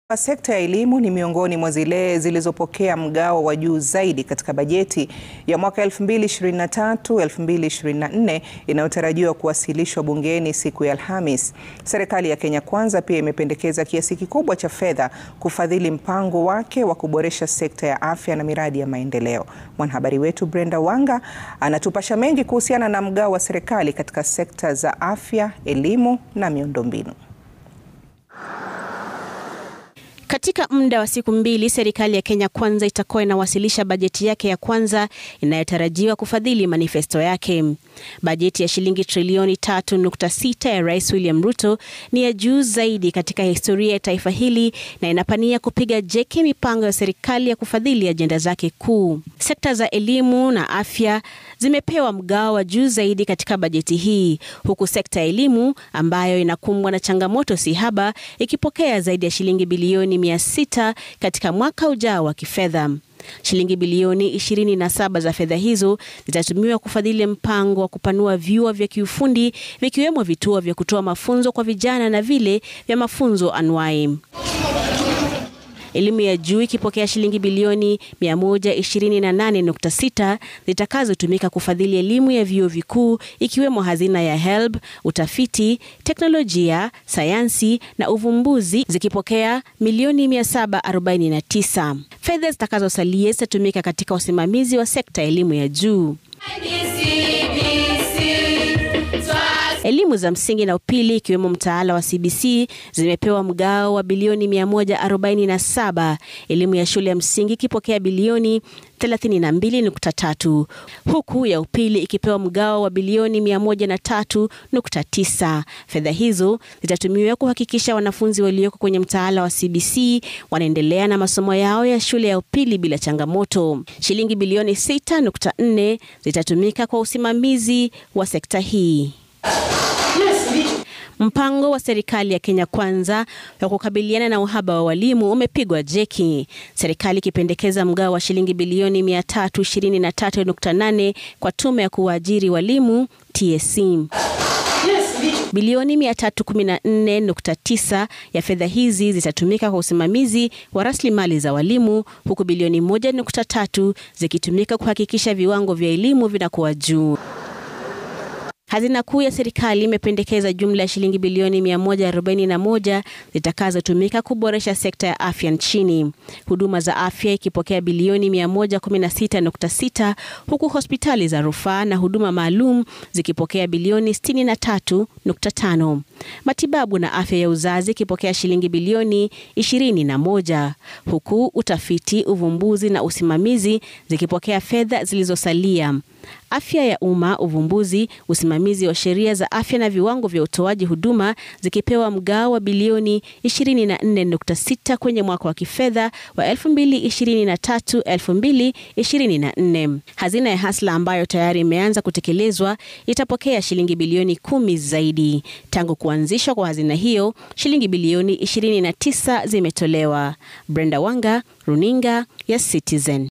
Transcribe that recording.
Sekta ya elimu ni miongoni mwa zile zilizopokea mgao wa juu zaidi katika bajeti ya mwaka 2023-2024 inayotarajiwa kuwasilishwa bungeni siku ya Alhamis. Serikali ya Kenya Kwanza pia imependekeza kiasi kikubwa cha fedha kufadhili mpango wake wa kuboresha sekta ya afya na miradi ya maendeleo. Mwanahabari wetu Brenda Wanga anatupasha mengi kuhusiana na mgao wa serikali katika sekta za afya, elimu na miundombinu. Katika muda wa siku mbili, serikali ya Kenya Kwanza itakuwa inawasilisha bajeti yake ya kwanza inayotarajiwa kufadhili manifesto yake. Bajeti ya shilingi trilioni 3.6 ya Rais William Ruto ni ya juu zaidi katika historia ya taifa hili na inapania kupiga jeki mipango ya serikali ya kufadhili ajenda zake kuu. Sekta za elimu na afya zimepewa mgao wa juu zaidi katika bajeti hii, huku sekta ya elimu ambayo inakumbwa na changamoto si haba ikipokea zaidi ya shilingi bilioni mia sita katika mwaka ujao wa kifedha. Shilingi bilioni 27 za fedha hizo zitatumiwa kufadhili mpango wa kupanua vyuo vya kiufundi vikiwemo vituo vya kutoa mafunzo kwa vijana na vile vya mafunzo anuai. Elimu ya juu ikipokea shilingi bilioni 128.6 zitakazotumika kufadhili elimu ya vyuo vikuu ikiwemo hazina ya HELB, utafiti, teknolojia, sayansi na uvumbuzi zikipokea milioni 749. Fedha zitakazosalia zitatumika katika usimamizi wa sekta ya elimu ya juu. Elimu za msingi na upili ikiwemo mtaala wa CBC zimepewa mgao wa bilioni 147, elimu ya shule ya msingi ikipokea bilioni 32.3 huku ya upili ikipewa mgao wa bilioni 103.9. Fedha hizo zitatumiwa kuhakikisha wanafunzi walioko kwenye mtaala wa CBC wanaendelea na masomo yao ya shule ya upili bila changamoto. Shilingi bilioni 6.4 zitatumika kwa usimamizi wa sekta hii. Mpango wa serikali ya Kenya Kwanza wa kukabiliana na uhaba wa walimu umepigwa jeki, serikali ikipendekeza mgao wa shilingi bilioni 323.8 kwa tume ya kuwaajiri walimu TSC. Bilioni 314.9 ya fedha hizi zitatumika kwa usimamizi wa rasilimali za walimu huku bilioni 1.3 zikitumika kuhakikisha viwango vya elimu vinakuwa juu. Hazina kuu ya serikali imependekeza jumla ya shilingi bilioni 141 zitakazotumika kuboresha sekta ya afya nchini, huduma za afya ikipokea bilioni 116.6 huku hospitali za rufaa na huduma maalum zikipokea bilioni 63.5, matibabu na afya ya uzazi ikipokea shilingi bilioni 21, huku utafiti, uvumbuzi na usimamizi zikipokea fedha zilizosalia. Afya ya umma, uvumbuzi, usimamizi wa sheria za afya na viwango vya utoaji huduma zikipewa mgao wa bilioni 24.6 kwenye mwaka wa kifedha wa 2023-2024. Hazina ya Hasla ambayo tayari imeanza kutekelezwa itapokea shilingi bilioni kumi zaidi. Tangu kuanzishwa kwa hazina hiyo, shilingi bilioni 29 zimetolewa. Brenda Wanga, Runinga ya Citizen.